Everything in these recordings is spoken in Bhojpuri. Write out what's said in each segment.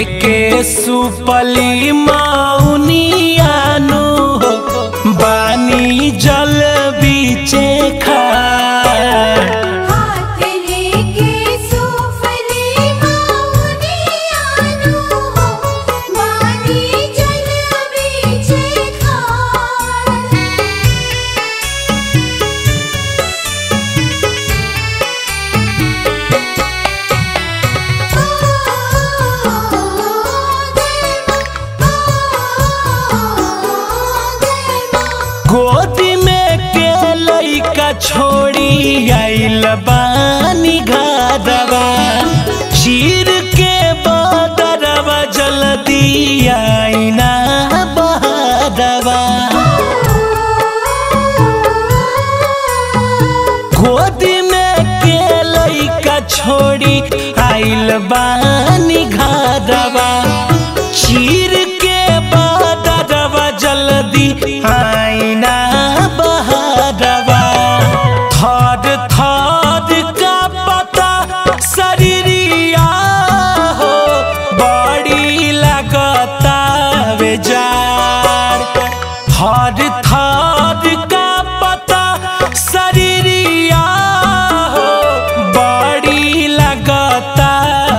लेके सुपली मौनियानु बानी जल बीचे खा हाथ लेके सूफले मौनियानु मानी जल बीचे खार गोदी में के लइका छोड़ी आइल बानी घरवा चीर के बदरवा जल्दी आईना बहरवा गोदी में के लइका छोड़ी आइल बानी घरवा चीर के बदरवा जल्दी आईना बहरवा थर थर का पता शरीरिया हो बड़ी लगता बेजार थर थर का पता शरीरिया हो बड़ी लगता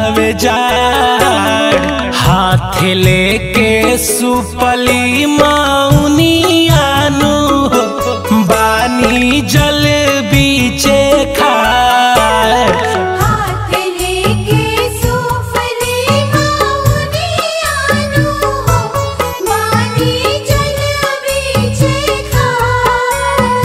बेजार हाथ लेके सुपली मौनियानु बानी जल बीचे खार हाथ लेके सूफले मौनियानु मानी जल बीचे खार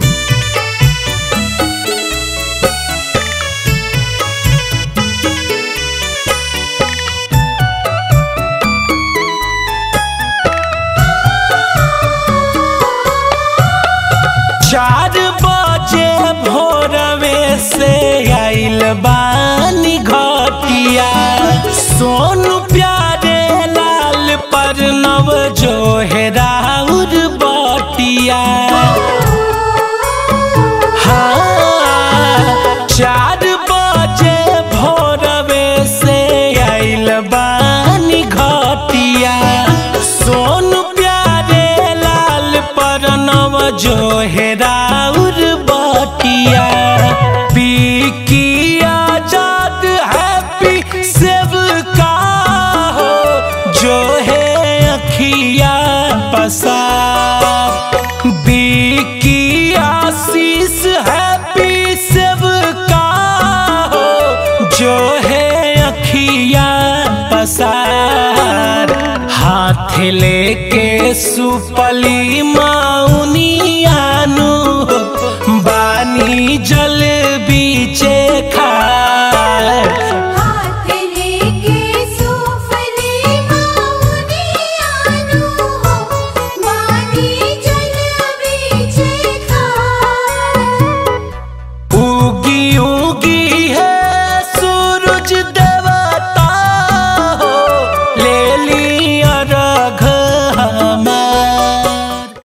चार बजे भोरवे से आइल बानी घटिया सोनू प्यारे लाल पर नव जो हेराउर बटिया हाँ, चार बजे भोरवे से आइल बानी घटिया सोनू प्यारे लाल पर नव जो हेराउर बटिया पी आजाद हैप्पी सेव का हो जो है अखिया पसा बीकी आशीष हैप्पी सेव का हो जो है अखिया पसार हाथ लेके सुपली मौनी